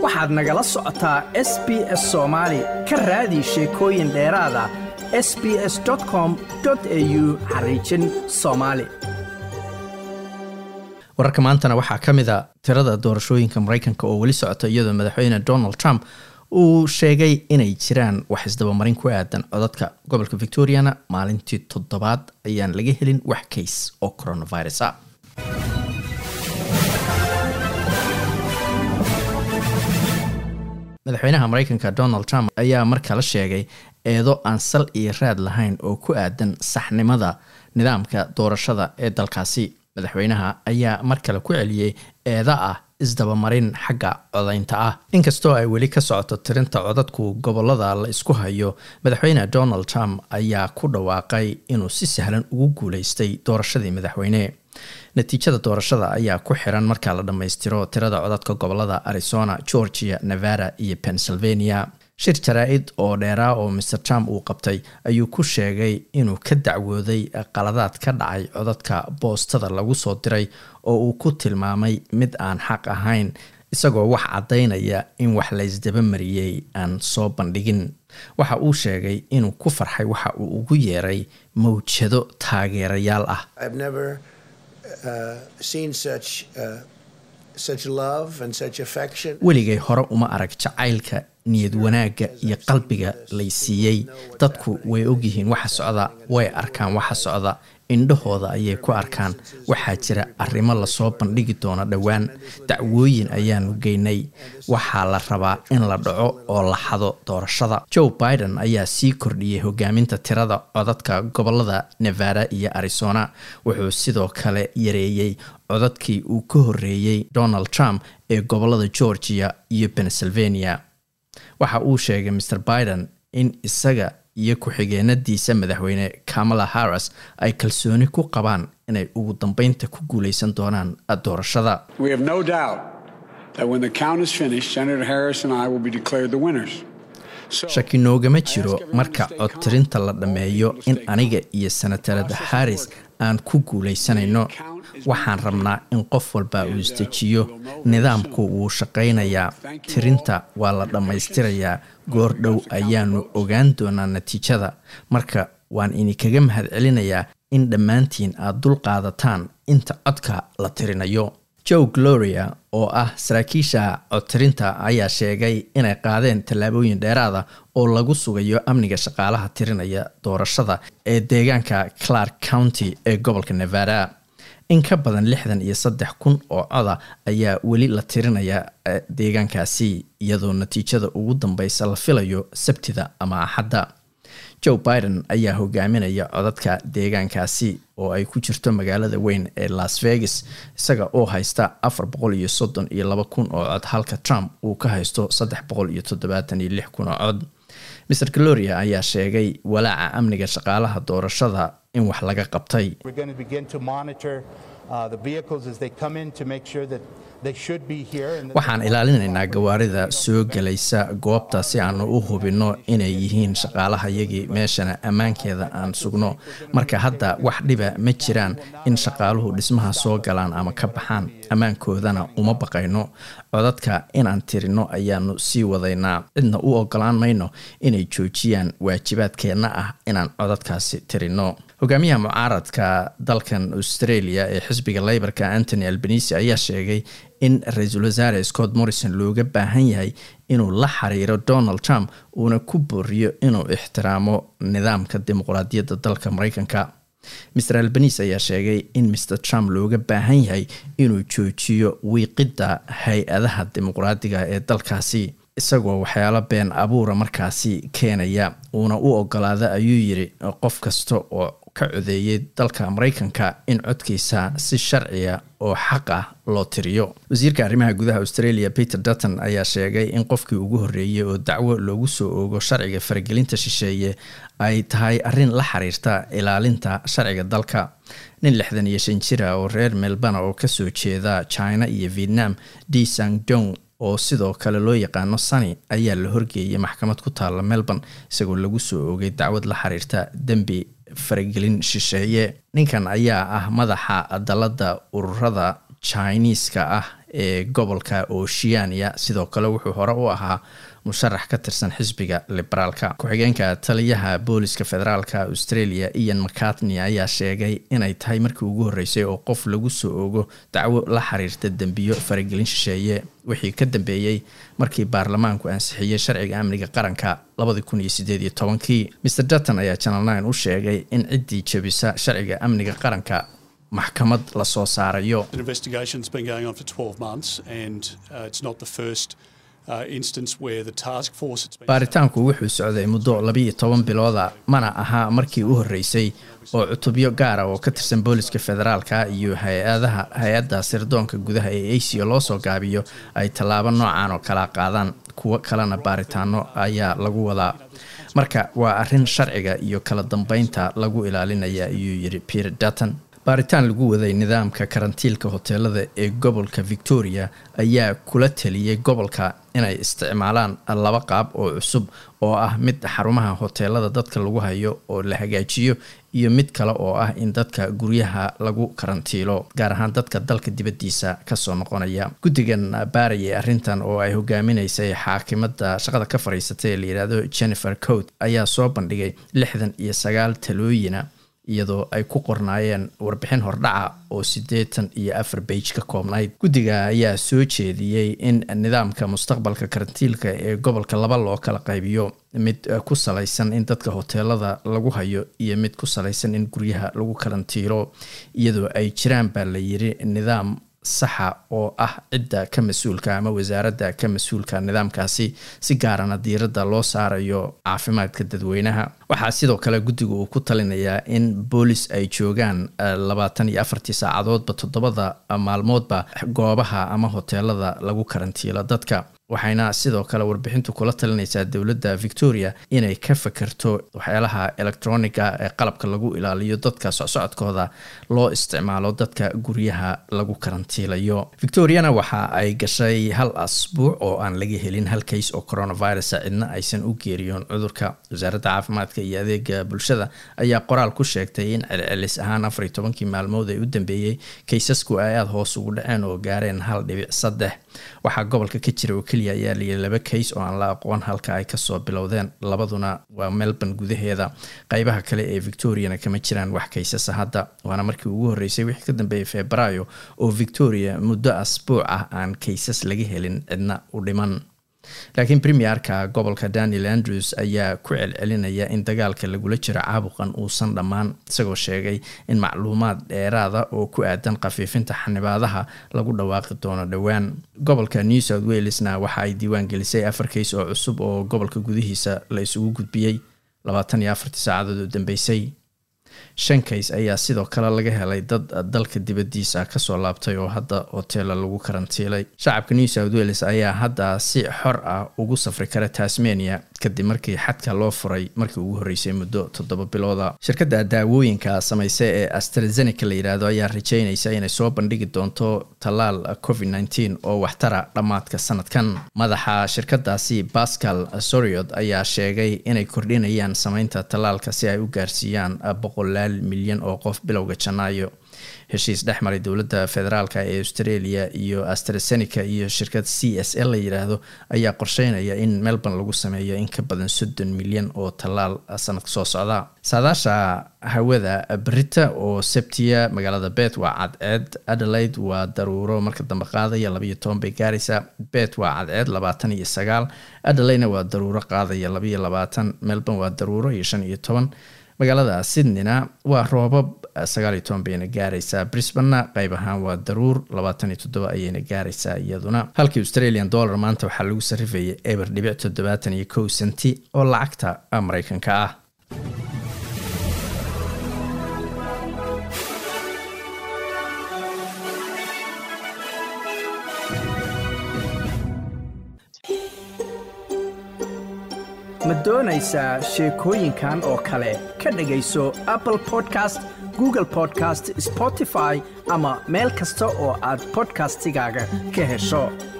waxaad nagala socotaa s b s soomaali ka raadi sheekooyin dheeraada s b s com au xariijin soomaali wararka maantana waxaa ka mid a tirada doorashooyinka maraykanka oo weli socota iyadoo madaxweyne donald trump uu sheegay inay jiraan wax isdabamarin ku aadan codadka gobolka victoriana maalintii toddobaad ayaan laga helin wax kays oo coronavirus ah madaxweynaha maraykanka donald trump ayaa mar kale sheegay eedo aan sal iyo raad lahayn oo ku aadan saxnimada nidaamka doorashada ee dalkaasi madaxweynaha ayaa mar kale ku celiyey eeda ah isdabamarin xagga codaynta ah inkastoo ay weli ka socoto tirinta codadku gobolada la isku hayo madaxweyne donald trump ayaa ku dhawaaqay inuu si sahlan ugu guuleystay doorashadii madaxweyne natiijada doorashada ayaa ku xiran marka la dhammaystiro tirada codadka gobolada arizona georgia nevada iyo pennsylvania shir jaraa-id oo dheeraa oo maer trump uu qabtay ayuu ku sheegay inuu ka dacwooday qaladaad ka dhacay codadka boostada lagu soo diray oo uu ku tilmaamay mid aan xaq ahayn isagoo wax caddaynaya in wax laysdaba mariyey aan soo bandhigin waxa uu sheegay inuu ku farxay waxa uu ugu yeeray mawjado taageerayaal ah weligay hore uma arag jacaylka niyad wanaagga iyo qalbiga lay siiyey dadku way ogyihiin waxa socda way arkaan waxa socda indhahooda ayay ku arkaan waxaa jira arrimo lasoo bandhigi doono dhowaan dacwooyin ayaanu geynay waxaa la rabaa in la dhaco oo la xado doorashada joe biden ayaa sii kordhiyey hogaaminta tirada codadka gobolada nevada iyo arizona wuxuu sidoo kale yareeyey codadkii uu ka horreeyey donald trump ee gobolada georgia iyo pennsylvania waxa uu sheegay mr biden in isaga iyo ku-xigeenadiisa madaxweyne kamala harris ay kalsooni ku qabaan inay ugu dambeynta ku guuleysan doonaan doorashada shaki noogama jiro marka codtirinta la dhammeeyo in aniga iyo senatarada harris aan ku guuleysanayno waxaan rabnaa in qof walba uu isdejiyo nidaamku wuu shaqaynayaa tirinta waa la dhammaystirayaa goor dhow ayaanu ogaan doonaa natiijada marka waan idinkaga mahad celinayaa in dhammaantiin aad dul qaadataan inta codka la tirinayo joe gloria oo ah saraakiisha codtirinta ayaa sheegay inay qaadeen tallaabooyin dheeraada oo lagu sugayo amniga shaqaalaha tirinaya doorashada ee deegaanka clark county ee gobolka nevada in ka badan lixdan iyo saddex kun oo coda ayaa weli la tirinaya deegaankaasi iyadoo natiijada ugu dambeysa la filayo sabtida ama axadda joe biden ayaa hogaaminaya codadka deegaankaasi oo ay ku jirto magaalada weyn ee las vegas isaga oo haysta afar boqol iyo soddon iyo laba kun oo cod halka trump uu ka haysto saddex boqol iyo toddobaatan iyo lix kun oo cod mr gloria ayaa sheegay walaaca amniga shaqaalaha doorashada in wax laga qabtay waxaan ilaalinaynaa gawaarida soo gelaysa goobta si aanu u hubinno inay yihiin shaqaalahayagii meeshana ammaankeeda aan sugno marka hadda wax dhiba ma jiraan in shaqaaluhu dhismaha soo galaan ama ka baxaan ammaankoodana uma baqayno codadka inaan tirino ayaanu sii wadaynaa cidna u ogolaan mayno inay joojiyaan waajibaadkeenna ah inaan codadkaasi tirino hogaamiyaha mucaaradka dalkan australia ee xisbiga leybarka antony albanisi ayaa sheegay in ra-iisul wasaare scott morrison looga baahan yahay inuu la xiriiro donald trump uuna ku booriyo inuu ixtiraamo nidaamka dimuqraadiyadda dalka mareykanka mr albanise ayaa sheegay in mr trump looga baahan yahay inuu joojiyo wiiqidda hay-adaha dimuqraadiga ee dalkaasi isagoo waxyaalo been abuura markaasi keenaya uuna u ogolaada ayuu yiri qof kasta oo ka codeeyay dalka mareykanka in codkiisa si sharciya oo xaq ah loo tiriyo wasiirka arrimaha gudaha australia peter dutton ayaa sheegay in qofkii ugu horreeyey oo dacwo loogu soo oogo sharciga faragelinta shisheeye ay tahay arrin la xiriirta ilaalinta sharciga dalka nin lixdan iyo shan jira oo reer melbana oo kasoo jeeda china iyo vietnam d sang dong oo sidoo kale loo yaqaano sani ayaa la horgeeyay maxkamad ku taalla melbourne isagoo lagu soo oogay dacwad la xiriirta dembi faragelin shisheeye ninkan ayaa ah madaxa dalada ururada chiniiska ah ee gobolka oceania sidoo kale wuxuu hore u ahaa musharax ka tirsan xisbiga liberaalka ku-xigeenka taliyaha booliska federaalka australia ian mcartney ayaa sheegay inay tahay markii ugu horreysay oo qof lagu soo ogo dacwo la xiriirta dembiyo faragelin shisheeye wixii ka dambeeyey markii baarlamaanku ansixiyey sharciga amniga qaranka labadi kun iyo sideed iyo tobankii mr dutton ayaa channel nine u sheegay in ciddii jebisa sharciga amniga qaranka maxkamad lasoo saarayo baaritaanku wuxuu socday muddo labiiyo toban bilooda mana aha markii u horreysay oo cutubyo gaara oo ka tirsan booliska federaalka iyo hay-adaha hay-adda sirdoonka gudaha ee asia loo soo gaabiyo ay tallaabo noocan oo kala qaadaan kuwo kalena baaritaano ayaa lagu wadaa marka waa arrin sharciga iyo kala dambeynta lagu ilaalinaya ayuu yidhi peter dutton baaritaan lagu waday nidaamka karantiilka hoteelada ee gobolka victoria ayaa kula taliyey gobolka inay isticmaalaan laba qaab oo cusub oo ah mid xarumaha hoteelada dadka lagu hayo oo la hagaajiyo iyo mid kale oo ah in dadka guryaha lagu karantiilo gaar ahaan dadka dalka dibaddiisa kasoo noqonaya guddigan baarayay arrintan oo ay hogaaminaysay xaakimada shaqada ka fadhiisatay ee layidhaahdo jennifer coat ayaa soo bandhigay lixdan iyo sagaal talooyina iyadoo ay ku qornaayeen warbixin hordhaca oo siddeetan iyo afar beij ka koobnayd guddiga ayaa soo jeediyey in nidaamka mustaqbalka karantiilka ee gobolka laba loo kala qaybiyo mid ku salaysan in dadka hoteelada lagu hayo iyo mid ku salaysan in guryaha lagu karantiilo iyadoo ay jiraan baa la yiri nidaam saxa oo ah cidda ka mas-uulka ama wasaaradda ka mas-uulka nidaamkaasi si gaarana diiradda loo saarayo caafimaadka dadweynaha waxaa sidoo kale guddiga uu ku talinayaa in boolis ay joogaan labaatan iyo afartii saacadoodba toddobada maalmoodba goobaha ama hoteelada lagu karantiilo dadka waxayna sidoo kale warbixintu kula talinaysaa dowladda victoria inay ka fakerto waxyaalaha electroniga ee qalabka lagu ilaaliyo dadka socsocodkooda loo isticmaalo dadka guryaha lagu karantiilayo victoriana waxa ay gashay hal asbuuc oo aan laga helin hal kays oo coronavirus cidna aysan u geeriyoon cudurka wasaaradda caafimaadka iyo adeega bulshada ayaa qoraal ku sheegtay in celcelis ahaan afar iyo tobankii maalmood ee u dambeeyey kaysasku ay aada hoos ugu dhaceen oo gaareen hal dhibic saddex waxaa gobolka ka jira oo keliya ayaa layiri laba kays oo aan la aqoon halka ay kasoo bilowdeen labaduna waa melbourne gudaheeda qeybaha kale ee victoriana kama jiraan wax kaysasa hadda waana markii ugu horreysay wixii ka dambeeyay febraayo oo victoria muddo asbuuc ah aan kaysas laga helin cidna u dhiman laakiin premierka gobolka daniel andrews ayaa ku celcelinaya in dagaalka lagula jiro caabuqan uusan dhammaan isagoo sheegay in macluumaad dheeraada oo ku aadan khafiifinta xanibaadaha lagu dhawaaqi doono dhowaan gobolka new south walesna waxa ay diiwaan gelisay afar kays oo cusub oo gobolka gudihiisa la isugu gudbiyey labaatan iyo afartii saacadood oo dambeysay shan kays ayaa sidoo kale laga helay dad dalka dibaddiisa kasoo laabtay oo hadda hoteela lagu karantiilay shacabka new south wales ayaa hadda si xor ah ugu safri kara tasmania kadib markii xadka loo furay markii ugu horreysay muddo toddoba bilooda shirkadda daawooyinka samayse ee astrazeneca la yidhaahdo ayaa rajeynaysa inay soo bandhigi doonto tallaal covid nteen oo waxtara dhammaadka sanadkan madaxa shirkadaasi pascal soriod ayaa sheegay inay kordhinayaan sameynta tallaalka si ay u gaarsiiyaan boqolaal milyan oo qof bilowga janaayo heshiis dhex maray dowladda federaalk ee australia iyo astrazeneca iyo shirkad c s l la yidhaahdo ayaa qorsheynaya in melbourne lagu sameeyo in ka badan soddon milyan oo tallaal sanadka soo socda saadaasha hawada brita oo sebtiya magaalada bet waa cadceed adelaide waa daruuro marka dambe qaadaya labaiyo toban bay gaaraysaa bet waa cadceed labaatan iyo sagaal adelaidena waa daruuro qaadaya labaiyo labaatan melbourne waa daruuro iyo shan iyo toban magaalada sydneyna waa roobab sagaal iyo toban bayna gaaraysaa brisbanna qayb ahaan waa daruur labaatan iyo toddoba ayayna gaaraysaa iyaduna halkii australian dollar maanta waxaa lagu sarrifayay eber dhibic toddobaatan iyo kow senti oo lacagta mareykanka ah ma doonaysaa sheekooyinkan oo kale ka dhegayso apple podcast google podcast spotify ama meel kasta oo aad bodkastigaaga ka hesho